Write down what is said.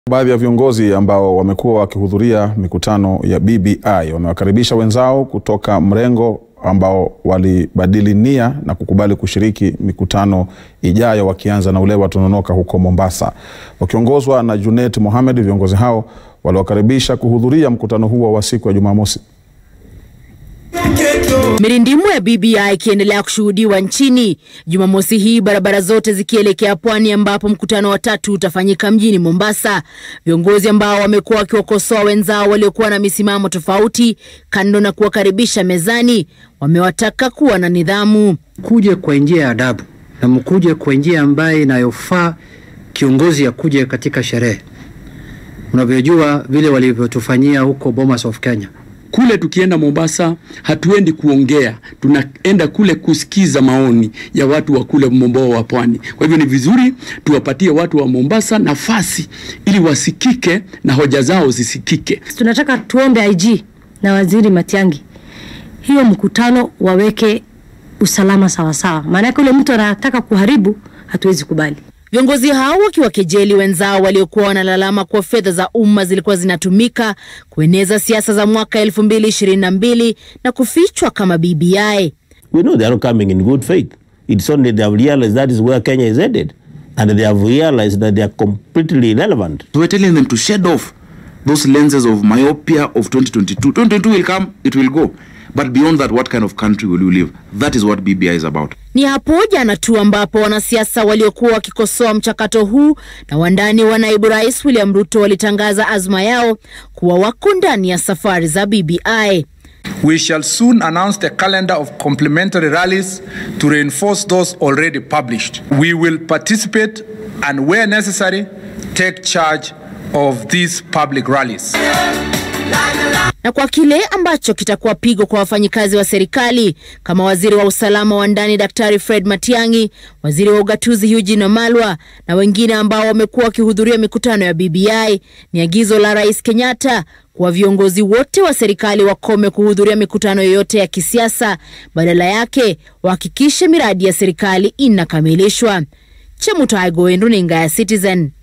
Baadhi ya viongozi ambao wamekuwa wakihudhuria mikutano ya BBI wamewakaribisha wenzao kutoka mrengo ambao walibadili nia na kukubali kushiriki mikutano ijayo wakianza na ule wa Tononoka huko Mombasa. Wakiongozwa na Junet Mohamed, viongozi hao waliwakaribisha kuhudhuria mkutano huo wa siku ya Jumamosi. Mirindimo ya BBI ikiendelea kushuhudiwa nchini Jumamosi hii, barabara zote zikielekea pwani ambapo mkutano wa tatu utafanyika mjini Mombasa. Viongozi ambao wamekuwa wakiwakosoa wenzao waliokuwa na misimamo tofauti, kando na kuwakaribisha mezani, wamewataka kuwa na nidhamu. Kuje kwa njia ya adabu na mkuje kwa njia ambayo inayofaa kiongozi akuje katika sherehe. Unavyojua vile walivyotufanyia huko Bomas of Kenya. Kule tukienda Mombasa hatuendi kuongea, tunaenda kule kusikiza maoni ya watu wa kule Momboa wa pwani. Kwa hivyo ni vizuri tuwapatie watu wa Mombasa nafasi ili wasikike na hoja zao zisikike. Tunataka tuombe IG na Waziri Matiang'i hiyo mkutano waweke usalama sawasawa, maanake ule mtu anataka kuharibu, hatuwezi kubali. Viongozi hao wakiwakejeli wenzao waliokuwa wanalalama kuwa fedha za umma zilikuwa zinatumika kueneza siasa za mwaka elfu mbili ishirini na mbili na kufichwa kama BBI. We know they are not coming in good faith. It's only they have realized that is where Kenya is headed. And they have realized that they are completely irrelevant. So we're telling them to shed off those lenses of myopia of 2022. 2022 will come, it will go. But beyond that, what kind of country will you live? That is what BBI is about. Ni hapo jana tu ambapo wanasiasa waliokuwa wakikosoa mchakato huu na wandani wa naibu rais William Ruto walitangaza azma yao kuwa wako ndani ya safari za BBI. We shall soon announce the calendar of complementary rallies to reinforce those already published. We will participate and where necessary take charge of these public rallies. na kwa kile ambacho kitakuwa pigo kwa wafanyikazi wa serikali kama waziri wa usalama wa ndani Daktari Fred Matiang'i, waziri wa ugatuzi Eugene Wamalwa na wengine ambao wamekuwa wakihudhuria mikutano ya BBI. Ni agizo la Rais Kenyatta kuwa viongozi wote wa serikali wakome kuhudhuria mikutano yoyote ya kisiasa, badala yake wahakikishe miradi ya serikali inakamilishwa. Chemutai Goendu, runinga ya Citizen.